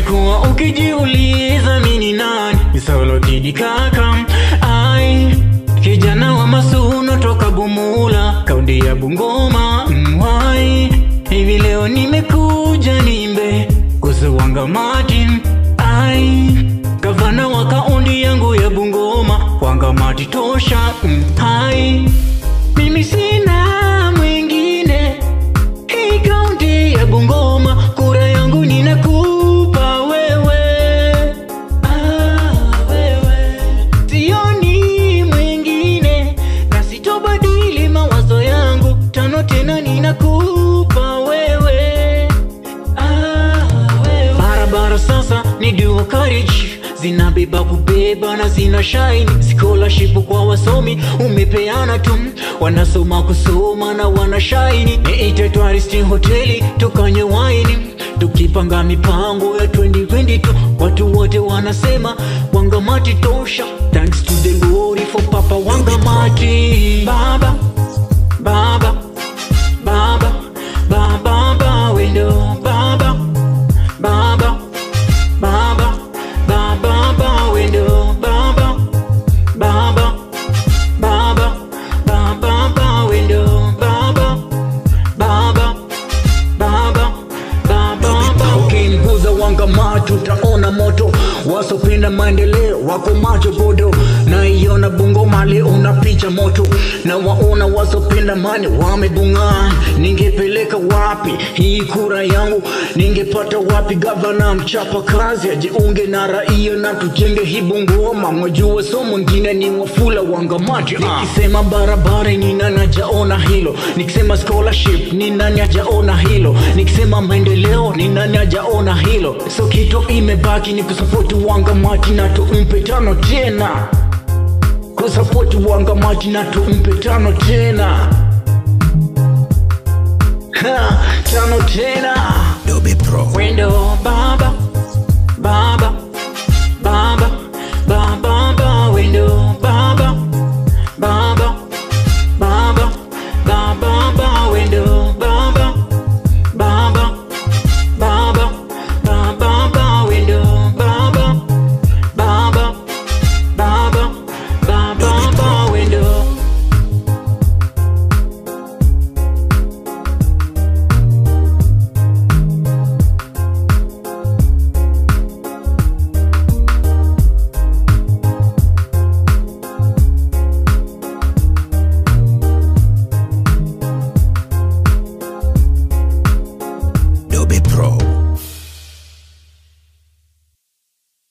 umekuwa ukijiuliza mini nani misolotidi kaka ai kijana wa masuno toka Bumula kaunti ya Bungoma mwai hivi leo nimekuja nimbe kuhusu Wangamati ai gavana wa kaunti yangu ya Bungoma Wangamati tosha mm, hai mimi sina mwingine hii kaunti ya Bungoma kura yangu ninakupa wewe ah, wewe sioni mwingine na sitobadili mawazo yangu tano tena ninakupa wewe ah, wewe barabara sasa ni dual carriage zinabeba kubeba na zina shine scholarship kwa wasomi umepeana tu wanasoma kusoma na wana shine niite tourist hoteli tukanye waini tukipanga mipango ya 2022 watu wote wanasema wangamati tosha thanks to the glory for papa wangamati baba baba baba baba baba wendo baba baba baba baba baba wendo baba baba baba baba baba wendo baba baba baba baba ukimguza wangamatu utaona moto wasopenda maendeleo wako macho bodo naiona Bungoma leo unapicha moto na waona wasopenda mani wamebung'aa ningepeleka wapi hii kura yangu ningepata wapi gavana mchapa kazi ajiunge na raia na tujenge hii Bungoma mwajua so mwingine ni wafula wangamati nikisema barabara ni nani hajaona hilo nikisema scholarship ni nani hajaona hilo nikisema maendeleo ni nani hajaona hilo so kitu imebaki ni kusapoti wangamati na tumpe tano tena kusapoti wangamati na tumpe tano tena ha, tano tena Dobe Pro. wendo baba baba